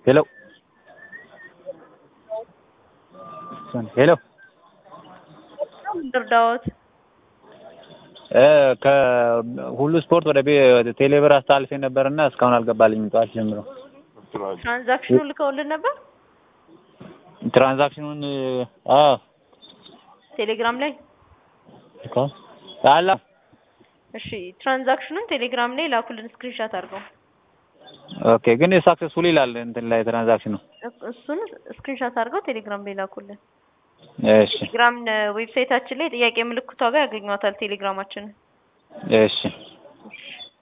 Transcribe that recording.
ሄሎ ሄሎ እርዳዎት ከሁሉ ስፖርት ወደ ቴሌብር አስተላልፌ ነበርና እስካሁን አልገባልኝም። ጠዋት ጀምሮ ትራንዛክሽኑ ልከውልን ነበር ትራንዛክሽኑን አዎ ቴሌግራም ላይ። እኮ አላ እሺ ትራንዛክሽኑን ቴሌግራም ላይ ላኩልን ስክሪንሻት አድርገው። ኦኬ ግን ሳክሰስፉል ይላል እንትን ላይ ትራንዛክሽኑ። እሱን ስክሪንሻት አድርገው ቴሌግራም ላይ ላኩልን። እሺ ቴሌግራም ዌብሳይታችን ላይ ጥያቄ ምልክቷ ጋር ያገኟታል ቴሌግራማችንን። እሺ